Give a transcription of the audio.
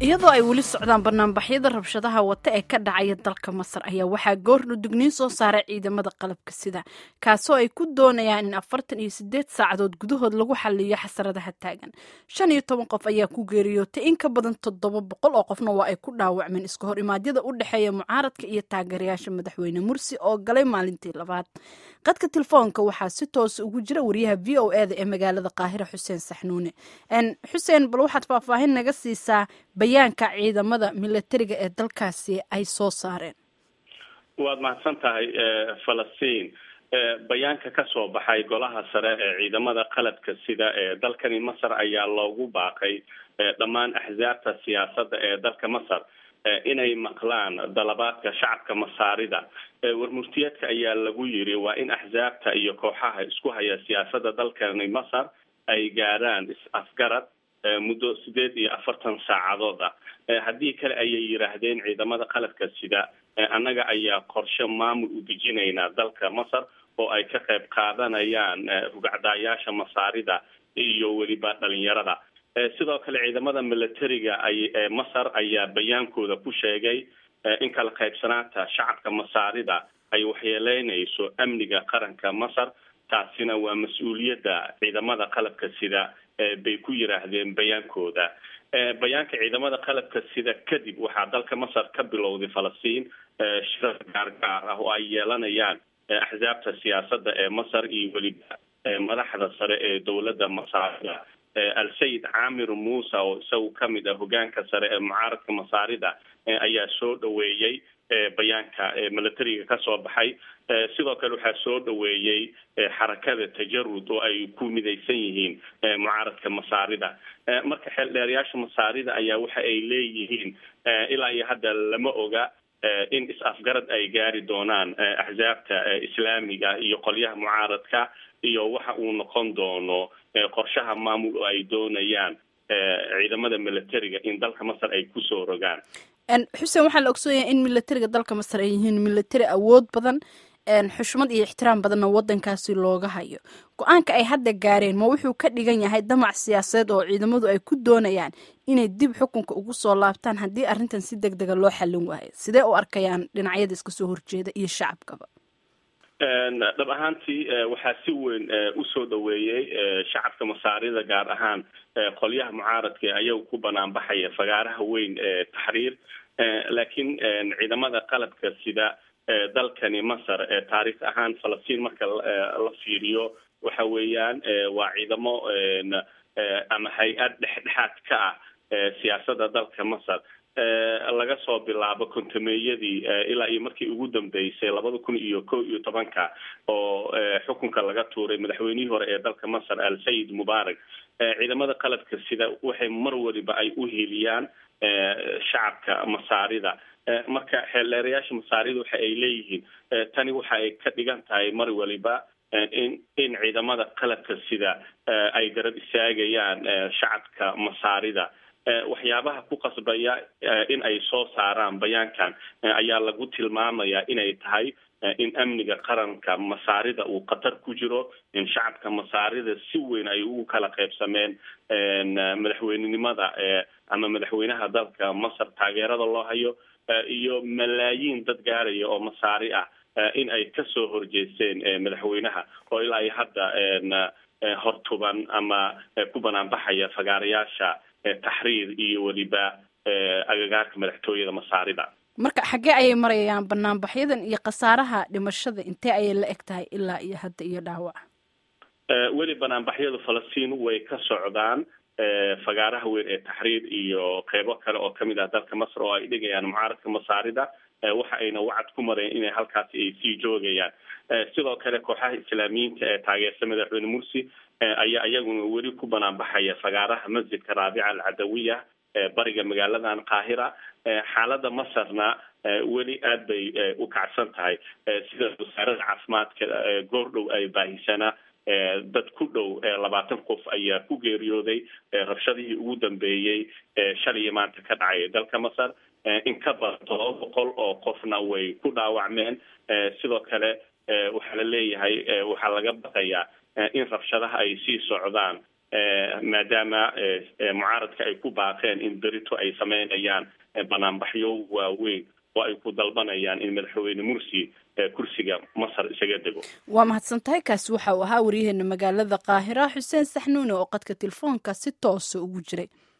iyadoo ay weli socdaan banaanbaxyada rabshadaha wata ee ka dhacaya dalka masar ayaa waxaa goordhow digniin soo saaray ciidamada qalabka sida kaasoo ay ku doonayaan in afartan iyo sideed saacadood gudahood lagu xaliyo xasaradaha taagan shan iyo toban qof ayaa ku geeriyootay in ka badan toddoba boqol oo qofna waa ay ku dhaawacmeen iska hor imaadyada u dhexeeya mucaaradka iyo taageerayaasha madaxweyne mursi oo galay maalintii labaad qadka telefoonka waxaa si toosa ugu jira wariyaha v o eda ee magaalada qaahira xuseen saxnuune xuseen bal waxaad faahfaahin naga siisaa bayaanka ciidamada milatariga ee dalkaasi ay soo saareen waad mahadsan tahay falastiin bayaanka ka soo baxay golaha sare ee ciidamada qaladka sida ee dalkani masar ayaa loogu baaqay dhammaan axsaabta siyaasadda ee dalka masar inay maqlaan dalabaadka shacabka masaarida warmurtiyeedka ayaa lagu yiri waa in axsaabta iyo kooxaha isku haya siyaasadda dalkani masar ay gaaraan is-afgarad muddo sideed iyo afartan saacadood ah haddii kale ayay yidhaahdeen ciidamada qaladka sida annaga ayaa qorshe maamul u dejinaynaa dalka masar oo ay ka qayb qaadanayaan rugacdaayaasha masaarida iyo weliba dhalinyarada sidoo kale ciidamada milatariga ay masar ayaa bayaankooda ku sheegay in kala qaybsanaanta shacabka masaarida ay waxyeeleynayso amniga qaranka masar taasina waa mas-uuliyadda ciidamada qalabka sida bay ku yidhaahdeen bayaankooda bayaanka ciidamada qalabka sida kadib waxaa dalka masar ka bilowday falastiin shirar gaargaar ah oo ay yeelanayaan axsaabta siyaasadda ee masar iyo weliba madaxda sare ee dowladda masaarida al-sayid caamir muuse oo isagu kamid ah hogaanka sare ee mucaaradka masaarida ayaa soo dhaweeyey bayaanka milatariga kasoo baxay sidoo kale waxaa soo dhaweeyey xarakada tajarud oo ay ku midaysan yihiin mucaaradka masaarida marka xeeldheerayaasha masaarida ayaa waxa ay leeyihiin ilaa iyo hadda lama oga in is-afgarad ay gaari doonaan axsaabta islaamiga iyo qolyaha mucaaradka iyo waxa uu noqon doono qorshaha maamul oo ay doonayaan ciidamada milatariga in dalka masar ay kusoo rogaan xuseen waxaa la ogsoonyahay in milatariga dalka masar ay yihiin milatari awood badan xushmad iyo ixtiraam badanna wadankaasi looga hayo go-aanka ay hadda gaareen ma wuxuu ka dhigan yahay damac siyaasadeed oo ciidamadu ay ku doonayaan inay dib xukunka ugu soo laabtaan haddii arrintan si deg dega loo xallin waayo sidee u arkayaan dhinacyada iska soo horjeeda iyo shacabkaba dhab ahaantii waxaa si weyn usoo dhaweeyey shacabka masaarida gaar ahaan qolyaha mucaaradka ee ayaga ku banaanbaxaya fagaaraha weyn ee taxriir laakiin ciidamada qalabka sida dalkani masar taariikh ahaan falastiin marka la fiiriyo waxa weeyaan waa ciidamo ama hay-ad dhexdhexaad ka ah siyaasadda dalka masar laga soo bilaabo kontameeyadii ilaa iyo markii ugu dambeysay labada kun iyo ko iyo tobanka oo xukunka laga tuuray madaxweynihii hore ee dalka masar al-sayid mubarak ciidamada qalabka sida waxay mar waliba ay u heliyaan shacabka masaarida marka xeeldheerayaasha masaarida waxa ay leeyihiin tani waxa ay ka dhigan tahay mar waliba in in ciidamada qalabka sida ay garab istaagayaan shacabka masaarida waxyaabaha ku qasbaya in ay soo saaraan bayaankan ayaa lagu tilmaamayaa inay tahay in amniga qaranka masaarida uu khatar ku jiro in shacabka masaarida si weyn ay ugu kala qaybsameen madaxweynenimada ama madaxweynaha dalka masar taageerada loo hayo iyo malaayiin dad gaaraya oo masaari ah in ay kasoo horjeesteen madaxweynaha oo ilaa iyo hadda hortuban ama ku banaanbaxaya fagaarayaasha taxriir iyo weliba agagaarka madaxtooyada masaarida marka xaggee ayay marayaan banaanbaxyadan iyo khasaaraha dhimashada intee ayay la eg tahay ilaa iyo hadda iyo dhaawac weli banaanbaxyadu falastiin way ka socdaan fagaaraha weyn ee taxriir iyo qeybo kale oo kamid ah dalka masar oo ay dhigayaan mucaaradka masaarida waxa ayna wacad ku mareen inay halkaasi ay sii joogayaan sidoo kale kooxaha islaamiyiinta ee taageersa madaxweyne mursi ayaa iyaguna weli ku banaanbaxaya fagaaraha masjidka raabica alcadawiya bariga magaaladan qaahira xaalada masarna weli aad bay u kacsan tahay sida wasaarada caafimaadka goordhow ay baahisana dad ku dhow labaatan qof ayaa ku geeriyooday rabshadihii ugu dambeeyey shalay maanta ka dhacay dalka masar in ka badan todoba boqol oo qofna way ku dhaawacmeen sidoo kale waxaa la leeyahay waxaa laga baqayaa in rabshadaha ay sii socdaan maadaama mucaaradka ay ku baaqeen in berito ay sameynayaan banaanbaxyo waaweyn oo ay ku dalbanayaan in madaxweyne mursi kursiga masar isaga dego waa mahadsan tahay kaasi waxa uu ahaa waryaheena magaalada qaahira xuseen saxnuune oo qadka telefoonka si toosa ugu jiray